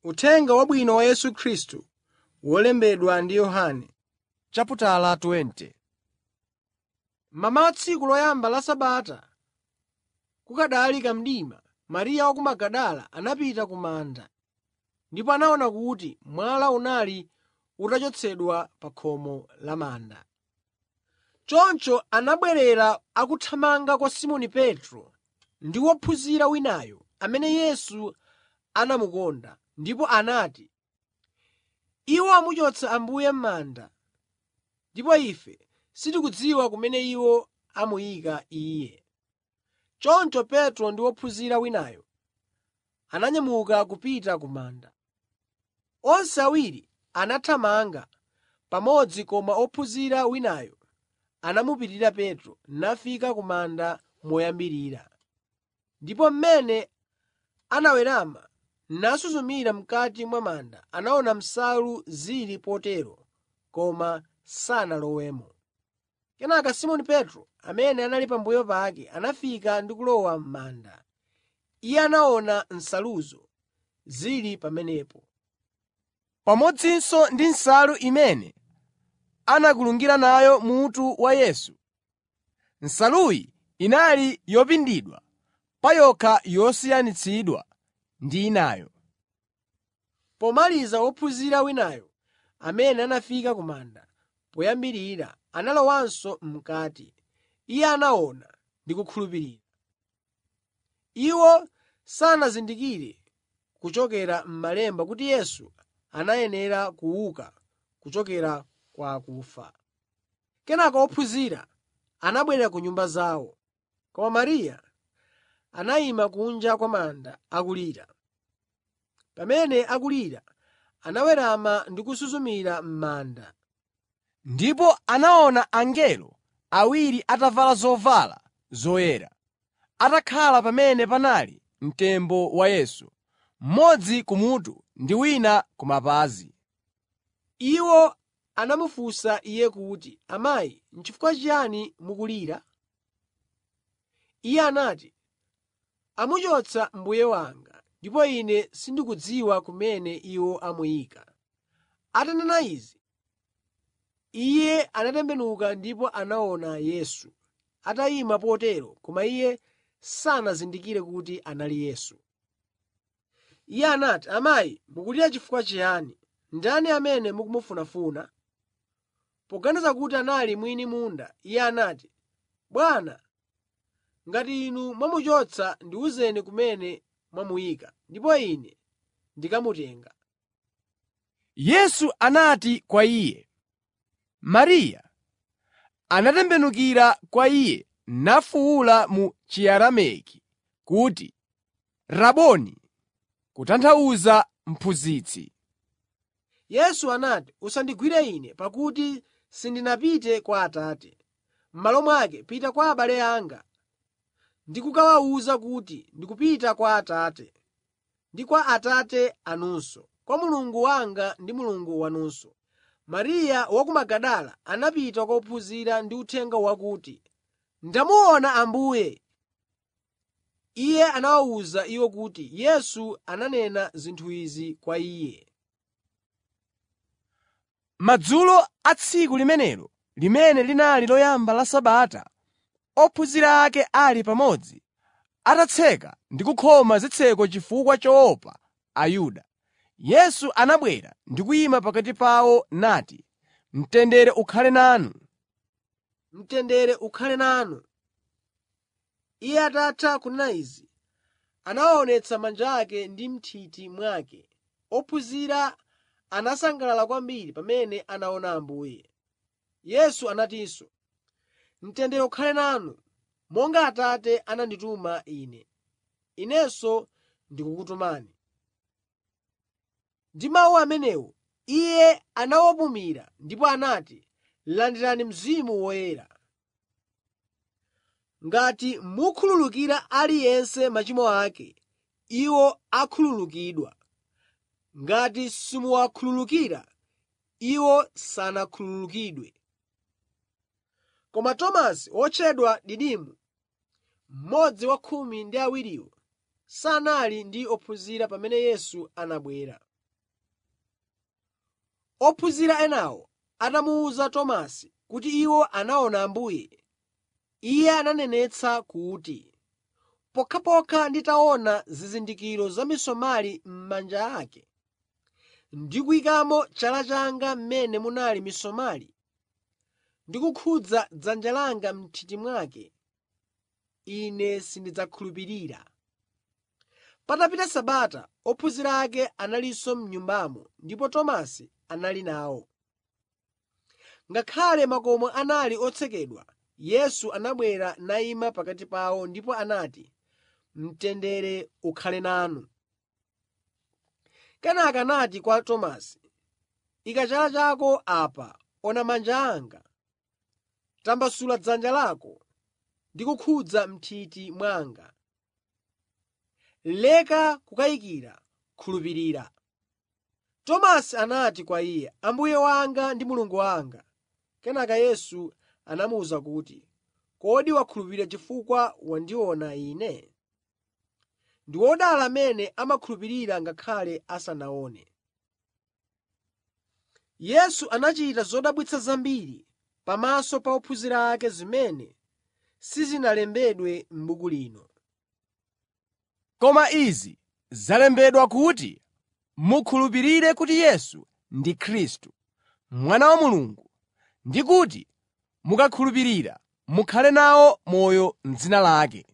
Uthenga Wabwino wa Yesu Khristu wolembedwa ndi Yohane. chaputala 20 Mamawa tsiku loyamba la Sabata, kukanali kamdima, Mariya wa ku Magadala anapita ku manda ndipo anaona kuti mwala unali utachotsedwa pa khomo la manda. Choncho anabwerera akuthamanga kwa Simoni Petro ndi wophunzira winayo amene Yesu anamukonda, ndipo anati, “Iwo amuchotsa Ambuye m'manda, ndipo ife sitikudziwa kumene iwo amuyika Iye.” Choncho Petro ndi wophunzira winayo ananyamuka kupita ku manda. Onse awiri anathamanga pamodzi koma ophunzira winayo anamupitirira Petro nafika ku manda moyambirira. Ndipo mmene anawerama nasuzumira m'kati mwa manda, anaona nsalu zili potero koma sanalowemo. Kenaka Simoni Petro, amene anali pambuyo pake, anafika ndi kulowa m'manda. Iye anaona nsaluzo zili pamenepo, pamodzinso ndi nsalu imene anakulungira nayo mutu wa Yesu. Nsaluyi inali yopindidwa pa yokha yosiyanitsidwa ndi inayo. Pomaliza wophunzira winayo amene anafika ku manda poyambirira analowanso m'kati. Iye anaona ndi kukhulupirira. Iwo sanazindikire kuchokera m'Malemba kuti Yesu anayenera kuuka kuchokera kwa akufa. Kenaka ophunzira anabwerera ku nyumba zawo, koma Mariya anayima kunja kwa manda akulira. Pamene akulira, anawerama ndi kusuzumira m'manda. Ndipo anaona angelo awiri atavala zovala zoyera, atakhala pamene panali mtembo wa Yesu, mmodzi kumutu ndi wina ku mapazi. Iwo anamufunsa Iye kuti, “Amayi, n'chifukwa chiyani mukulira?” Iye anati, “Amuchotsa Mbuye wanga, ndipo ine sindikudziwa kumene iwo amuyika.” Atanena izi, Iye anatembenuka ndipo anaona Yesu atayima potero koma Iye sanazindikire kuti anali Yesu. Iye anati, “Amayi, mukulira chifukwa chiyani? Ndani amene mukumufunafuna?” Poganiza kuti anali mwini munda, iye anati, “Bwana, ngati inu mwamuchotsa ndiwuzeni kumene mwamuyika, ndipo ine ndikamutenga.” Yesu anati kwa iye, “Mariya.” Anatembenukira kwa iye nafuwula mu Chiaramaiki kuti, “Raboni!” kutanthauza Mphunzitsi. Yesu anati, “Usandigwire Ine, pakuti sindinapite kwa Atate. M'malo mwake pita kwa abale anga ndi kukawawuza kuti ndikupita kwa Atate ndi kwa Atate anunso, kwa Mulungu wanga ndi Mulungu wanunso.” Mariya wa ku Magadala anapita kwa ophunzira ndi uthenga wakuti, “Ndamuona Ambuye!” Iye anawawuza iwo kuti Yesu ananena zinthu izi kwa iye. Madzulo a tsiku limenelo limene linali loyamba la Sabata, ophunzira ake ali pamodzi, atatseka ndi kukhoma zitseko chifukwa choopa Ayuda, Yesu anabwera ndi kuyima pakati pawo nati, “Mtendere ukhale nanu.” Mtendere ukhale nanu. Iye atatha kunena izi, anawaonetsa manja ake ndi m'nthiti mwake. Ophunzira anasangalala kwambiri pamene anaona Ambuye. Yesu anatinso, “Mtendere ukhale nanu. Monga Atate anandituma Ine, Inenso ndikukutumani.” Ndi mawu amenewo Iye anawapumira ndipo anati, “Landirani Mzimu Woyera. Ngati mukhululukira aliyense machimo ake, iwo akhululukidwa. Ngati simuwakhululukira, iwo sanakhululukidwe.” Koma Tomasi wotchedwa Didimo, mmodzi wa khumi ndi awiriwo, sanali ndi ophunzira pamene Yesu anabwera. Ophunzira enawo atamuwuza Tomasi kuti iwo anaona Ambuye, iye ananenetsa kuti, “Pokhapokha nditaona zizindikiro za misomali m'manja ake ndi kuyikamo chala changa m'mene munali misomali ndi kukhudza dzanja langa m'nthiti mwake, ine sindidzakhulupirira.” Patapita Sabata, ophunzira ake analinso m'nyumbamo ndipo Tomasi anali nawo. Ngakhale makomo anali otsekedwa, Yesu anabwera nayima pakati pawo ndipo anati, “Mtendere ukhale nanu.” Kenaka anati kwa Tomasi, “Ika chala chako apa, ona manja anga. Tambasula dzanja lako ndi kukhudza m'nthiti mwanga. Leka kukayikira, khulupirira.” Tomasi anati kwa Iye, “Ambuye wanga ndi Mulungu wanga.” Kenaka Yesu anamuwuza kuti, “Kodi wakhulupirira chifukwa wandiona Ine? Ndi wodala amene amakhulupirira ngakhale asanaone.” Yesu anachita zodabwitsa zambiri pamaso pa ophunzira ake zimene sizinalembedwe m'buku lino. Koma izi zalembedwa kuti mukhulupirire kuti Yesu ndi Khristu, Mwana wa Mulungu, ndi kuti mukakhulupirira mukhale nawo moyo m'dzina lake.